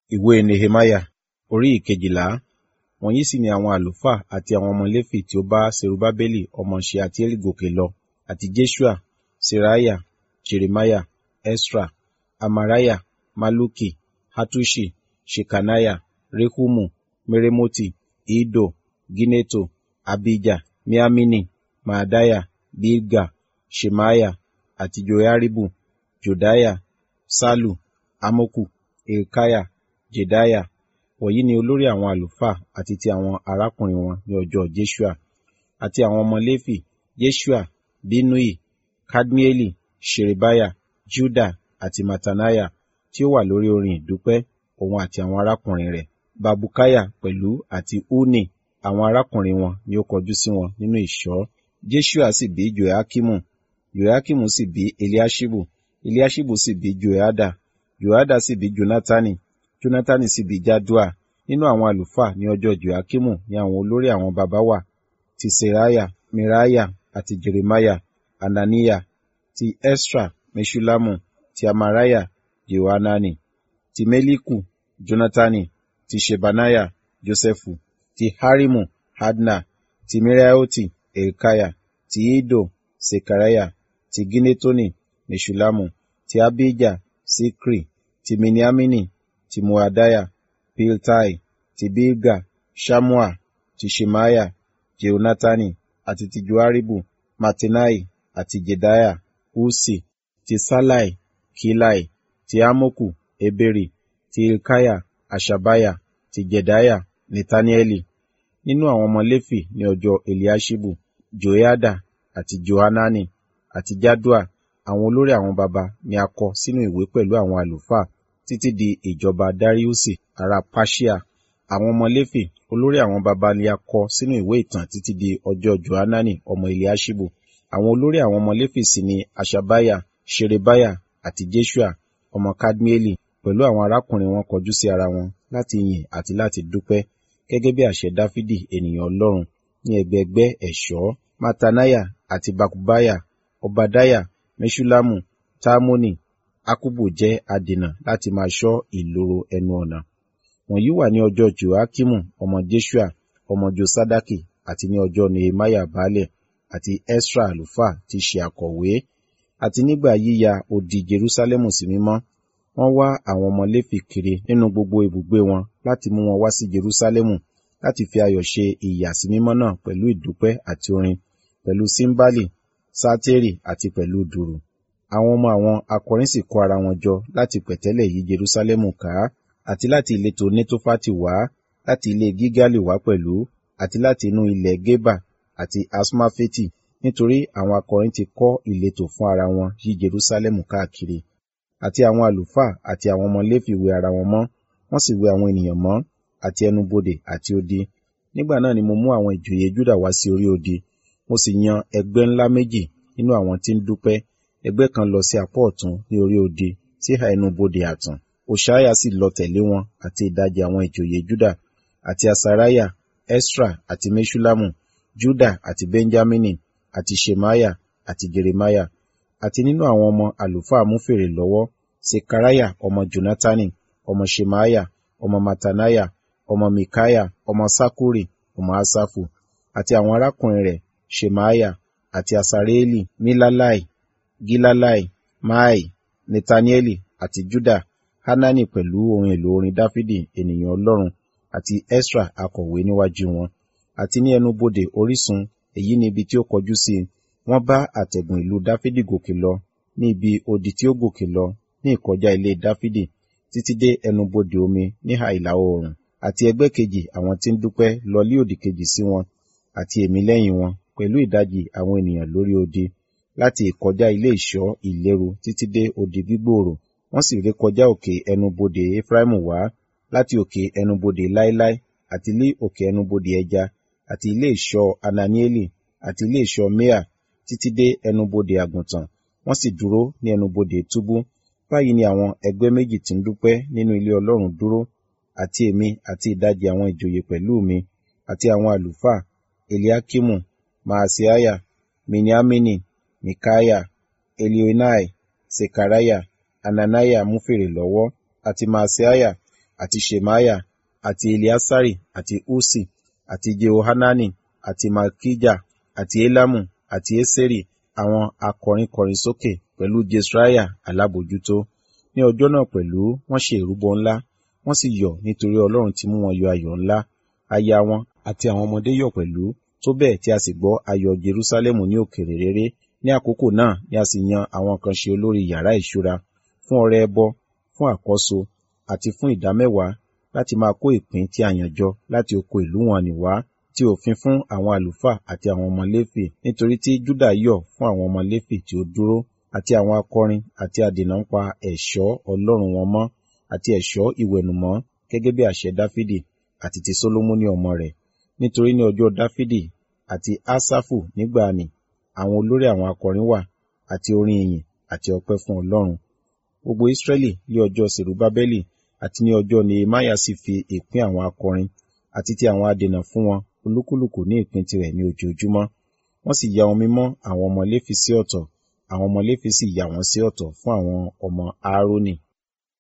Ìwé Nehemiah orí ìkejìlá Wọ̀nyí sì ni àwọn àlùfáà àti àwọn ọmọ Léfì tí ó bá Serubbabeli ọmọ Ṣealtieli gòkè lọ, àti Jeṣua, Seraiah, Jeremiah, Esra, Amariah, Malluki, Hattuṣi, Ṣekaniah, Rehumu, Meremoti, Iddo, Gineto, Abijah, Miamini, Maadiah, Bilga, Ṣemaiah, àti Joiaribu, Jòdáyà, Ṣallu, Amoku, Hilkiah, Jedaiah. Wọ̀nyí ni olórí àwọn àlùfáà àti ti àwọn arákùnrin wọn ní ọjọ́ Jeṣua. Àti àwọn ọmọ Léfì, Jeṣua, Binnui, Kadmieli, Ṣerebiah, Juda àti Mattaniah tí ó wà lórí orin ìdúpẹ́, òun àti àwọn arákùnrin rẹ̀. Bakbukiah pẹ̀lú àti Unni àwọn arákùnrin wọn ni ó kọjú sí wọn nínú ìṣọ́. Jeṣua sì bí Joiakimu, Joiakimu sì bí Eliaṣibu, Eliaṣibu sì bí Joiada, Joiada sì bí Jonatani, Jonatani sì bí Jaddua. Nínú àwọn àlùfáà ní ọjọ́ Joiakimu ni àwọn olórí àwọn baba wà, ti Seraiah, Meraiah àti Jeremiah, Hananiah, ti Esra, Meṣullamu, ti Amariah, Jehohanani, ti Meliku, Jonatani, ti Ṣebaniah, Josẹfu, ti Harimu, Adna, ti Meraioti, Hilkiah, ti Iddo, Sekariah, ti Ginetoni, Meṣullamu, ti Abijah, Sikri, ti Miniamini, ti Moadiah, Piltai, ti Bilga, Ṣammua, ti Ṣemaiah, Jehonatani, àti ti Joiaribu, Mattenai, àti Jedaiah, Ussi, ti Ṣallai, Kilai, ti Amoku, Heberi, ti Hilkiah, Haṣabiah, ti Jedaiah, Netanieli. Nínú àwọn ọmọ Léfì ní ọjọ́ Eliaṣibu, Joiada àti Johanani àti Jaddua, àwọn olórí àwọn baba ni a kọ sínú ìwé pẹ̀lú àwọn àlùfáà títí di ìjọba Dariusi ará Persia. Àwọn ọmọ Léfì, olórí àwọn baba ni a kọ sínú ìwé ìtàn títí di ọjọ́ Johanani ọmọ Eliaṣibu. Àwọn olórí àwọn ọmọ Léfì sì ni Haṣabiah, Ṣerebiah àti Jeṣua ọmọ Kadmieli pẹ̀lú àwọn arákùnrin wọn kọjú sí ara wọn láti yìn àti láti dúpẹ́ gẹ́gẹ́ bí àṣẹ Dáfídì ènìyàn Ọlọ́run ní ẹgbẹẹgbẹ́ ẹ̀ṣọ́. Mattaniah àti Bakbukiah, Obadiah, Meṣullamu, Talmoni, Akkubu jẹ́ adènà láti máa ṣọ́ ìloro ẹnu ọ̀nà. Wọ̀nyí wà ní ọjọ́ Joiakimu ọmọ Jeṣua ọmọ Josadaki àti ní ọjọ́ Nehemiah baálẹ̀ àti Esra àlùfáà tí ṣe akọ̀wé. Àti nígbà yíya odi Jerusalẹmu sí mímọ́, wọ́n wá àwọn ọmọ Léfì kiri nínú gbogbo ibùgbé wọn láti mú wọn wá sí Jerusalẹmu láti fi ayọ̀ ṣe ìyàsímímọ́ náà pẹ̀lú ìdúpẹ́ àti orin, pẹ̀lú símbálì, sátírì àti pẹ̀lú dùrù. Àwọn ọmọ àwọn akọrin sì kó ara wọn jọ láti pẹ̀tẹ́lẹ̀ yí Jerusalẹmu ká, àti láti ìletò Netofati wá, láti ilé Gilgali wá pẹ̀lú, àti láti inú ilẹ̀ Geba àti Asmafeti, nítorí àwọn akọrin ti kọ́ ìletò fún ara wọn yí Jerusalẹmu káàkiri. Àti àwọn àlùfáà àti àwọn ọmọ Léfì wẹ ara wọn mọ́, wọ́n sì wẹ àwọn ènìyàn mọ́, àti ẹnubodè àti odi. Nígbà náà ni mo mú àwọn ìjòyè Júdà wá sí orí odi, mo sì yan ẹgbẹ́ ńlá méjì nínú àwọn tí ń dúpẹ́, ẹgbẹ́ kan lọ sí apá ọ̀tún ní orí odi sí ìhà ẹnubodè ààtàn. Hoṣaiah sì lọ tẹ̀lé wọn àti ìdajì àwọn ìjòyè Júdà, àti Asariah, Esra àti Meṣullamu, Juda àti Benjamini, àti Ṣemaiah àti Jeremiah. Àti nínú àwọn ọmọ àlùfáà mú fèrè lọ́wọ́, Sekariah ọmọ Jonatani, ọmọ Ṣemaiah, ọmọ Mattaniah, ọmọ Mikaiah, ọmọ Sakkuri, ọmọ Asafu, àti àwọn arákùnrin rẹ̀, Ṣemaiah, àti Asareeli, Milalai, Gilalai, Maai, Netanieli, àti Juda, Hanani pẹ̀lú ohun èlò orin Dáfídì ènìyàn Ọlọ́run, àti Esra akọ̀wé níwájú wọn. Àti ní ẹnubodè orísun, èyí ni ibi tí ó kọjú sí, wọ́n bá àtẹ̀gùn ìlú Dáfídì gòkè lọ, ní ibi odi tí ó gòkè lọ, ní ìkọjá ilé Dáfídì, títí dé ẹnubodè omi níhà ìlà oòrùn. Àti ẹgbẹ́ kejì àwọn tí ń dúpẹ́ lọ lí òdì kejì sí wọn, àti èmi lẹ́yìn wọn, pẹ̀lú ìdajì àwọn ènìyàn lórí odi, láti ìkọjá ilé ìṣọ́ ìléru títí dé odi gbígbòòrò. Wọ́n sì rékọjá òkè ẹnubodè Efraimu wá, láti òkè ẹnubodè láíláí, àti lí òkè ẹnubodè ẹja, àti ilé ìṣọ́ Hananieli, àti ilé ìṣọ́ Mea, títí dé ẹnubodè àgùntàn. Wọ́n sì dúró ní ẹnubodè túbú. Báyìí ni àwọn ẹgbẹ́ méjì tí ń dúpẹ́ nínú ilé Ọlọ́run dúró, àti èmi àti ìdajì àwọn ìjòyè pẹ̀lú mi, àti àwọn àlùfáà, Eliakimu, Maaseiah, Miniamini, Mikaiah, Elioenai, Sekariah, Hananiah mú fèrè lọ́wọ́, àti Maaseiah, àti shemaiah àti eliasari àti usi àti jehohanani àti malkija àti elamu àti eseri àwọn akọrin kọrin sókè pẹ̀lú jesraiah alábòjútó ní ọjọ́ náà pẹ̀lú wọ́n ṣe ìrúbọ ńlá wọ́n sì yọ̀ nítorí ọlọ́run ti mú wọn yọ ayọ̀ ńlá aya wọn àti àwọn ọmọdé yọ̀ pẹ̀lú tó bẹ́ẹ̀ tí a sì gbọ́ ayọ̀ jerúsálẹ́mù ní òkèrè réré ní àkókò náà ni a sì yan àwọn kan ṣe olórí yàrá ìṣúra fún ọrẹ ẹbọ fún àkọ́so àti fún ìdámẹ́wàá láti máa kó ìpín tí a yàn jọ láti oko ìlú wọn nì wá tí òfin fún àwọn àlùfáà àti àwọn ọmọ léfì nítorí tí júdà yọ̀ fún àwọn ọmọ léfì tí ó dúró àti àwọn akọrin àti adènà ń pa ẹ̀ṣọ́ ọlọ́run wọn mọ́ àti ẹ̀ṣọ́ ìwẹ̀nùmọ́ gẹ́gẹ́ bí àṣẹ dáfídì àti ti sólómọ́nì ọmọ rẹ̀ nítorí ní ọjọ́ dáfídì àti ásáfù nígbà nì àwọn olórí àwọn akọrin wà àti orin ìyìn àti ọpẹ́ fún ọlọ́run gbogbo israẹli ní ọjọ́ sèrúbábẹ́lì àti ní ọjọ́ nehemiah sì fi ìpín àwọn akọrin àti ti àwọn adènà fún wọn olúkúlùkù ní ìpín tirẹ̀ ní ojoojúmọ́ wọ́n sì ya ohun mímọ́ àwọn ọmọ léfì sí ọ̀tọ̀ àwọn ọmọ léfì sì yà wọ́n sí ọ̀tọ̀ fún àwọn ọmọ aaroni